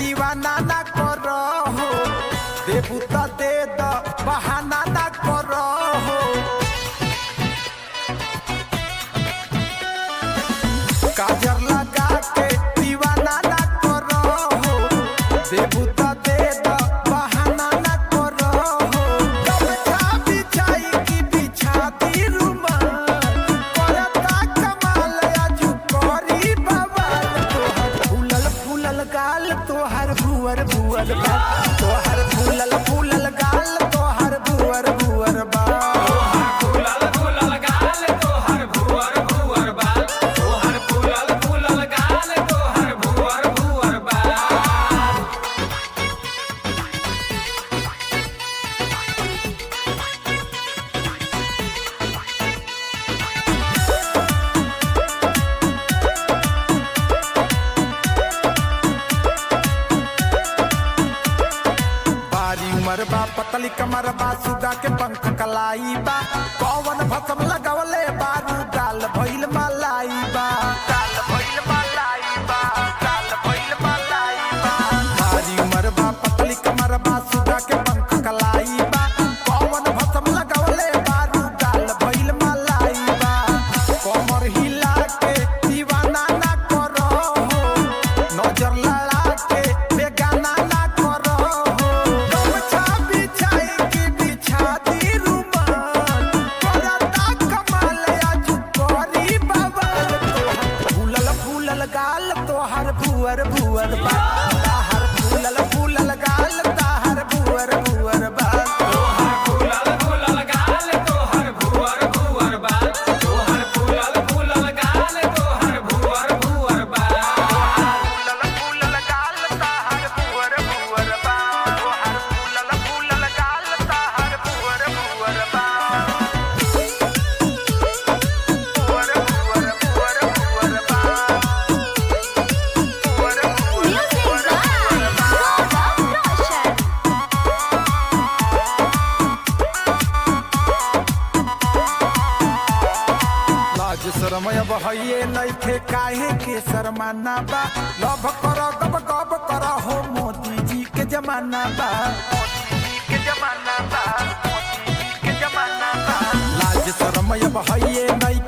दीवाना ना करो हो देबू त दे द बहाना ना करो हो काजर लगा के दीवाना ना करो हो देबू त दे द बहाना ना करो हो कपड़ा बिछाई की बिछा दी रुमाल करता कमाल आजू करी बवाल तोहर फूलल फूलल गाल तोहर भुअर भुअर बाल तोहर फूलल फूलल गाल तोहर भुअर भुअर बाल फूलल फूलल गाल तोहर भुअर भुअर बाल तोहर फूलल फूलल गाल तोहर भुअर भुअर बाल बारी उमर बा पतली कमर बा सुगा के पंख कलाई बा कौवन भसम लगवले बारू गाल भइल मलाई बा गाल भइल मलाई बा गाल भइल मलाई बा बारी उमर बा पतली कमर बा सुगा के पंख कलाई बा कौवन भसम लगवले बारू गाल भइल मलाई बा कमर हिला के दीवाना ना करो हो नजर लड़ा के बेगाना ना करो हो गमछा बिछाई के बिछा दी रुमाल करता कमाल आजू करी बवाल तोहर फूलल फूलल गाल तोहर भुअर भुअर बाल ताहर फूलल फूलल गाल ताहर भुअर भुअर बाल तोहर फूलल फूलल गाल तोहर भुअर भुअर बाल तोहर फूलल फूलल गाल तोहर भुअर भुअर बाल फूलल फूलल गाल ताहर भुअर भुअर बाल तोहर फूलल फूलल गाल ताहर भुअर भुअर बाल भुअर भुअर भुअर भुअर बाल भुअर भुअर Music भुअर भुअर by बाल Gaurav Roshan. लाज शरमय बहये नइखे काहे के शर्माना बा लभ कर गब गब कर हो मोदी जी के जमाना बा मोदी जी के जमाना बा मोदी जी के जमाना बा लाज शरमय बहये नइखे